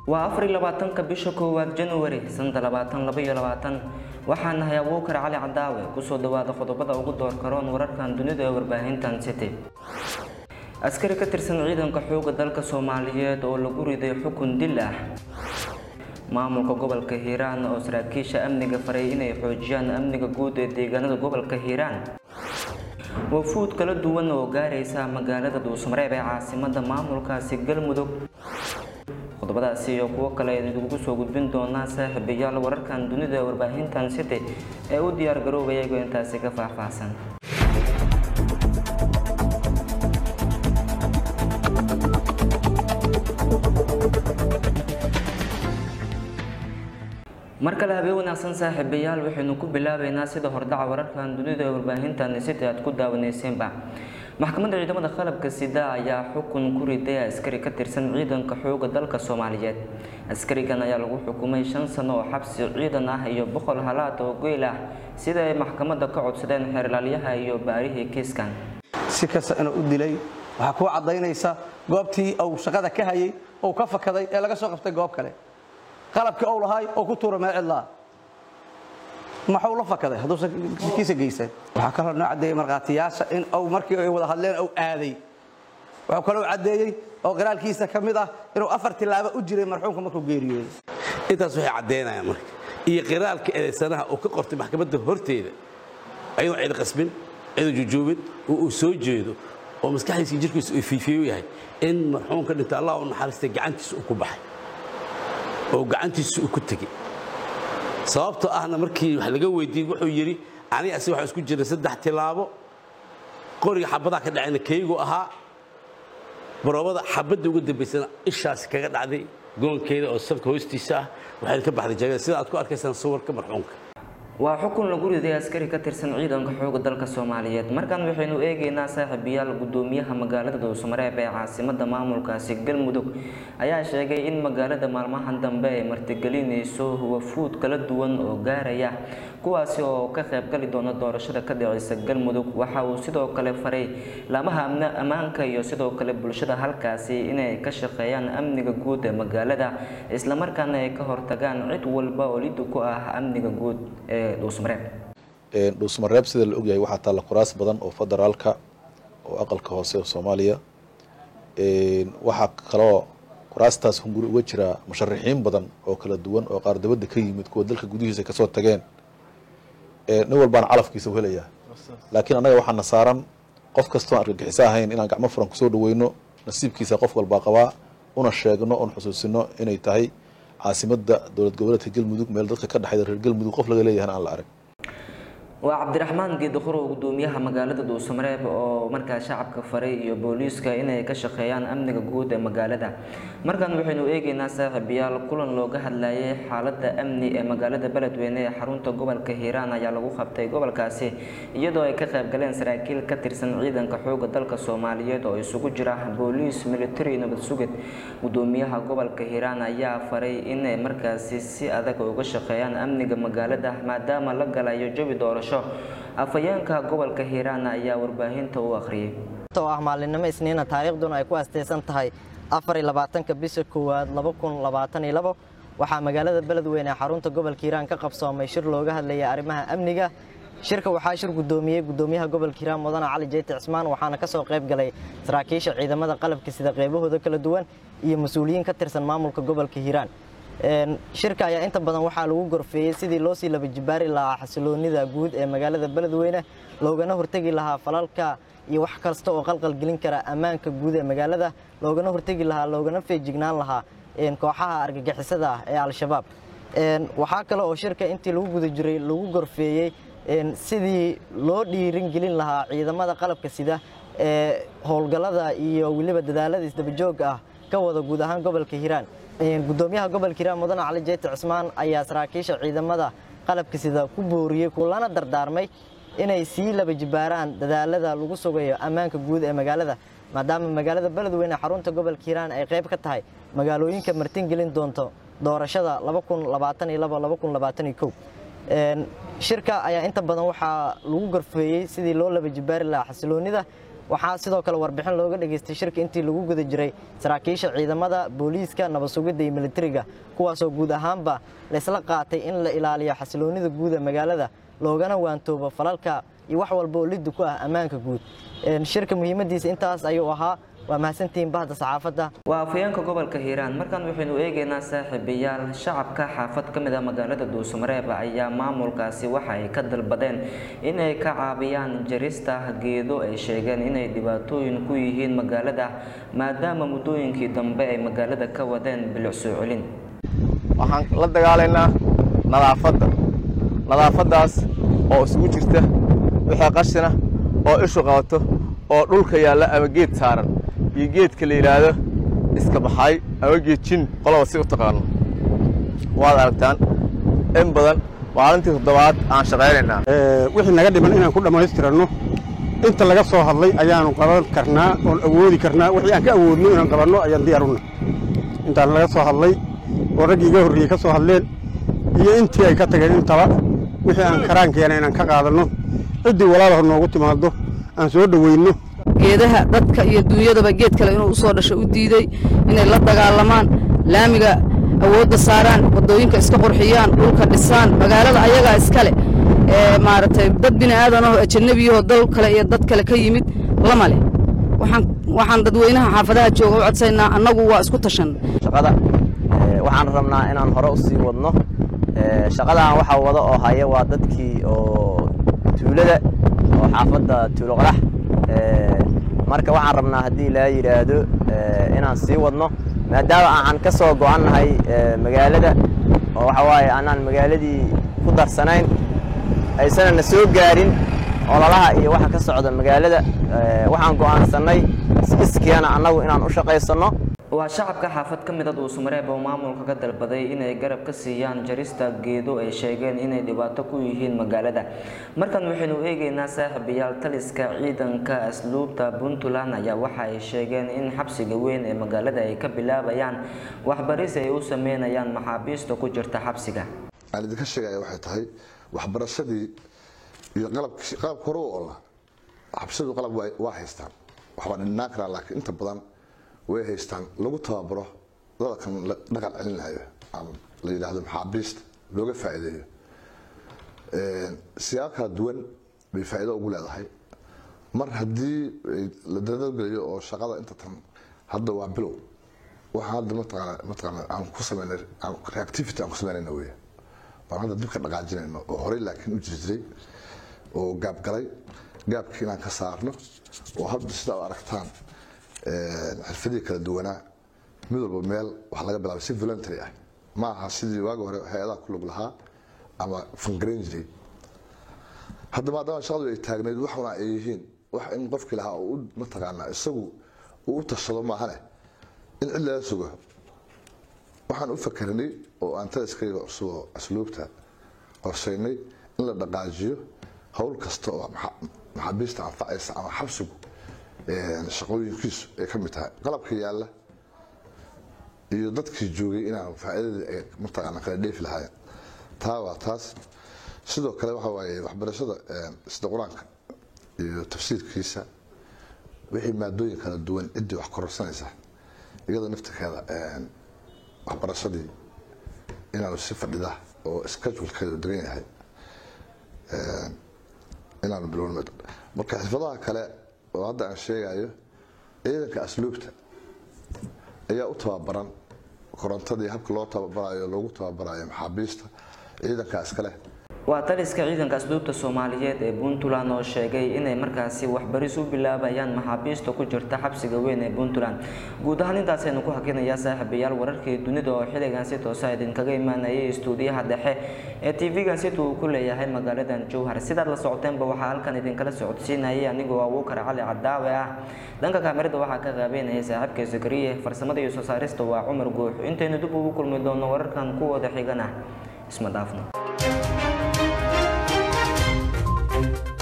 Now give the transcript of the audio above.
waa afar iyo labaatanka bisha koowaad januari sanada labaatan laba iyo labaatan waxaa nahay abuukar cali cadaawe kusoo dhawaada qodobada ugu door karoon wararkan dunida ee warbaahintan city askari ka tirsan ciidanka xooga dalka soomaaliyeed oo lagu riday xukun dil ah maamulka gobolka hiiraan oo saraakiisha amniga faray inay xoojiyaan amniga guud ee deegaanada gobolka hiiraan wafuud kala duwan oo gaaraysa magaalada dhuusmareeb ee caasimada maamulkaasi galmudug qodobadaasi iyo kuwo kale idinkugu soo gudbin doonaa saaxiibayaal wararkan dunida ee warbaahintan city ee u diyaar garoobaya iyagoo intaasi ka faahfaahsan mar kale habeen wanaagsan saaxiibayaal waxaynu ku bilaabeynaa sida hordhaca wararkan dunida ee warbaahintan city aad ku daawaneyseenba maxkamadda ciidamada qalabka sida ayaa xukun ku riday askari ka tirsan ciidanka xooga dalka soomaaliyeed askarigan ayaa lagu xukumay shan sano oo xabsi ciidan ah iyo boqol halaad oo geel ah sida ay maxkamadda ka codsadeen xeerlaalyaha iyo baarihii kiiskan si kasta inuu u dilay waxaa kuu caddaynaysa goobtii uu shaqada ka hayay ou ka fakaday ee laga soo qabtay goob kale qalabkii ou lahaay oo ku tuura meel cidlaa maxuu la fakaday hadduusan kiisa geysan waxaa kaloo noo caddeeyey markhaatiyaasha in uu markii ay wada hadleen uu aaday wuxuu kaloo caddeeyey oo qiraalkiisa ka mid ah inuu afar tilaabo u jiray marxuumka markuu geeriyooday intaas waxay caddaynayaan marka iyo qiraalka eedaysanaha uu ka qortay maxkamadda horteeda ayadoo cid qasbin cidoo jujuubin oo uu soo jeedo oo maskaxdiisa jirkiisa uu fiifiyo yahay in marxuumka dhinta allah u naxariistay gacantiisa uu ku baxay oo gacantiisa uu ku tegey sababtoo ahna markii wax laga weydiiyey wuxuu yidhi aniga asi waxaa isku jiray saddex tilaabo qoriga xabadaha ka dhacayna kaygu ahaa baroobada xabadda uga dambaysana ishaasi kaga dhacday goonkeeda oo salka hoostiisa ah waxayna ka baxday jagada sida aad ku arkaysaan sawirka marxuumka waa xukun lagu riday askari ka tirsan ciidanka xooga dalka soomaaliyeed markan waxaynu eegeynaa saaxiibayaal gudoomiyaha magaalada dhuusmareeb ee caasimada maamulkaasi galmudug ayaa sheegay in magaalada maalmahan dambe ay martigelinayso wafuud kala duwan oo gaaraya kuwaasi oo ka qaybgali doona doorashada ka dhiceysa galmudug waxa uu sidoo kale faray laamaha ammaanka iyo sidoo kale bulshada halkaasi inay ka shaqeeyaan amniga guud ee magaalada islamarkaana ay ka hortagaan cid walba oo lidi ku ah amniga guud ee dhuusmareeb sida la ogyahay waxaa taalla kuraas badan oo federaalka oo aqalka hoose oo soomaaliya waxaa kaloo kuraastaas hunguri uga jiraa musharaxiin badan oo kala duwan oo qaar dabadda ka yimid kuwa dalka gudihiisa kasoo tageen nin walbaana calafkiisa u helayaa laakiin annaga waxaana saaran qof kastoon argagixiso ahayn inaan gacmo furan kusoo dhaweyno nasiibkiisa qof walbaa qabaa una sheegno un xusuusino inay tahay caasimada dowlad goboleedka galmudug meel dadka ka dhexayda reer galmudug qof laga leeyahan aan la arag waa cabdiraxmaan geedaqorow gudoomiyaha magaalada dhuusamareeb oo markaa shacabka faray iyo booliiska inay ka shaqeeyaan amniga guud ee magaalada markan waxaynu eegeynaa saaxiibayaal kulan looga hadlayay xaalada amni ee magaalada beledweyne ee xarunta gobolka hiiraan ayaa lagu qabtay gobolkaasi iyadoo ay ka qaybgaleen saraakiil ka tirsan ciidanka xooga dalka soomaaliyeed oo isugu jira booliis military nabad sugid gudoomiyaha gobolka hiiraan ayaa faray inay markaasi si adag uga shaqeeyaan amniga magaalada maadaama la galayo jawi doorasho afhayeenka gobolka hiiraan ayaa warbaahinta u akhriyay oo ah maalinimo isniina taariikhduna ay ku astaysan tahay afar iyo labaatanka bisha koowaad laba kun labaatan iyo labo waxaa magaalada beledweyne ee xarunta gobolka hiiraan ka qabsoomay shir looga hadlayay arrimaha amniga shirka waxaa shir gudoomiyey gudoomiyaha gobolka hiiraan mudane cali jeyti cismaan waxaana ka soo qayb galay saraakiisha ciidamada qalabka sida qaybahooda kala duwan iyo mas-uuliyiin ka tirsan maamulka gobolka hiiraan shirka ayaa inta badan waxaa lagu gorfeeyey sidii loo sii laba jibaari lahaa xasiloonida guud ee magaalada beledweyne loogana hortegi lahaa falalka iyo wax kasta oo qalqalgelin kara ammaanka guud ee magaalada loogana hortegi lahaa loogana feejignaan lahaa kooxaha argagixisada ah ee al-shabaab waxaa kale oo shirka intii lagu guda jiray lagu gorfeeyey sidii loo dhiirin gelin lahaa ciidamada qalabka sida ee howlgallada iyo weliba dadaalada isdabajooga ah ka wada guud ahaan gobolka hiiraan gudoomiyaha gobolka hiiraan mudane cali jeyti cismaan ayaa saraakiisha ciidamada qalabka sida ku booriyey kulana dardaarmay inay sii laba jibaaraan dadaalada lagu sugayo ammaanka guud ee magaalada maadaama magaalada beledweyne xarunta gobolka hiiraan ay qayb ka tahay magaalooyinka martingelin doonto doorashada shirka ayaa inta badan waxaa lagu gorfeeyey sidii loo laba jibaari lahaa xasiloonida waxaa sidoo kale warbixin looga dhageystay shirka intii lagu guda jiray saraakiisha ciidamada booliiska nabad sugidda iyo militariga kuwaasoo guud ahaanba laysla qaatay in la ilaaliyo xasiloonnida guud ee magaalada loogana waantoobo falalka iyo wax walba oo liddu ku ah ammaanka guud shirka muhiimadiisa intaas ayuu ahaa waa mahadsantihiin bahda saxaafadda waa afhayeenka gobolka hiiraan markaan waxaynu eegaynaa saaxiibayaal shacabka xaafad ka mid ah magaalada dhuusamareeb ayaa maamulkaasi waxa ay ka dalbadeen inay ka caabiyaan jarista geedo ay sheegeen inay dhibaatooyin ku yihiin magaalada maadaama muddooyinkii dambe ay magaalada ka wadeen bilic soo celin waxaan la dagaalaynaa nadaafadda nadaafaddaas oo isugu jirta wixii qashina oo ishu qabato oo dhulka yaalla ama geed saaran iyo geedka la yidhaahdo iska baxay ama geed jin qolaba si u taqaano waad aragtaan in badan maalintii toddobaad aan shaqaynaynaa wixii naga dhiman inaan ku dhammaystiranno inta laga soo hadlay ayaanu qaban karnaa oon awoodi karnaa wixii aan ka awoodno inaan qabanno ayaan diyaaruna intaan laga soo hadlay oo raggii iga horreeyey ka soo hadleen iyo intii ay ka tageen intaba wixii aan karaankeena inaan ka qaadanno ciddii walaalaha noogu timaado aan soo dhoweyno geedaha dadka iyo duunyadaba geed kale inuu u soo dhasho u diiday inay la dagaalamaan laamiga awoodda saaraan waddooyinka iska qurxiyaan dhulka dhisaan magaalada ayagaa iskale ee maaragtay dad bini aadanoo ajannabiyahoo dal kale iyo dad kale ka yimid lama leh waxaan waxaan dadweynaha xaafadaha jooga u codsaynaa annagu waa isku tashan shaqada waxaan rabnaa inaan hore u sii wadno shaqadan waxaa wada oo haya waa dadkii oo tuulada oo xaafadda tuulo qadax marka waxaan rabnaa haddii laa yidhaahdo inaan sii wadno maadaama aan ka soo go'annahay magaalada oo waxa waaye aanaan magaaladii ku darsanayn aysanan na soo gaarin ololaha iyo waxa ka socda magaalada waxaan go'aansannay iskiana annagu inaan u shaqaysanno waa shacabka xaafad ka mid a dhuusamareeb oo maamulka ka dalbaday inay garab ka siiyaan jarista geedo ay sheegeen inay dhibaato ku yihiin magaalada markan waxaynu eegaynaa saaxiibayaal taliska ciidanka asluubta puntland ayaa waxa ay sheegeen in xabsiga weyn ee magaalada ay ka bilaabayaan waxbaris ay u sameynayaan maxaabiista ku jirta xabsiga aan idinka sheegaya waxay tahay waxbarashadii iyo qalabkii qalabka hore u olla xabsadu qalab waa haystaan waxbaa dhinaan karaa laakiin inta badan way haystaan lagu tababaro dadkan dhaqan celinayo ama la yidhaahdo maxaabiista looga faa'iideeyo siyaabo kala duwan bay faa'iido ugu leedahay mar haddii la dadageliyo oo shaqada inta tan hadda waa bilow waxaan hadda mataqaana mataqaana aan ku sameynay aan reactivity aan ku sameynayna wey baan hadda dib ka dhaqaajinayno oo horey laakiin u jiri jiray oo gaabgalay gaabkii inaan ka saarno oo hadda sidaa u aragtaan xirfadihii kala duwanaa mid walba meel wax laga bilaabay si voluntary ah ma aha sidii waagi hore hay-adaha ku lug lahaa ama fangarayn jiray hadda maadaama shaqadu ay taagnayd waxuna ay yihiin wax in qofkii lahaa uu mataqaanaa isagu uu u tashado maahane in cid laga sugo waxaan u fakarnay oo aan taliskayga cusuboo asluubta qorshaynay in la dhaqaajiyo howl kasta oo maxaabiista anfacaysa ama xabsigu shaqooyinkiisu ay ka mid tahay qalabka yaalla iyo dadkii joogay inaan faa'iidadii ay mataqaana kala dheefi lahaayeen taa waa taas sidoo kale waxa waaye waxbarashada sida qur-aanka iyo tafsiirkiisa wixii maadooyin kala duwan ciddii wax kororsanaysa iyada naftirkeeda waxbarashadii inaanu si fadhida oo schedulkeedu degan yahay inaanu bilowno marka xirfadaha kale oo hadda aan sheegayo ciidanka asluubta ayaa u tababaran korontadii habka loo tababarayo loogu tababarayo maxaabiista ciidanka iskale waa taliska ciidanka asluubta soomaaliyeed ee puntland oo sheegay inay markaasi waxbaris u bilaabayaan maxaabiista ku jirta xabsiga weyn ee puntland guud ahaan intaasaynu ku hakinayaa saaxiibayaal wararkii dunida oo xilligan si toosa idinkaga imaanayay istuudiyaha dhexe ee tv-gan sida uu ku leeyahay magaaladan jowhar sidaad la socoteenba waxaa halkan idinkala socodsiinayay anigoo abuukar cali cadaawe ah dhanka kaamirada waxaa ka qaabeynayay saaxiibka zakariye farsamada iyo soo saarista waa cumar guux intaynu dib ugu kulmi doono wararkan kuwooda xigana isma dhaafno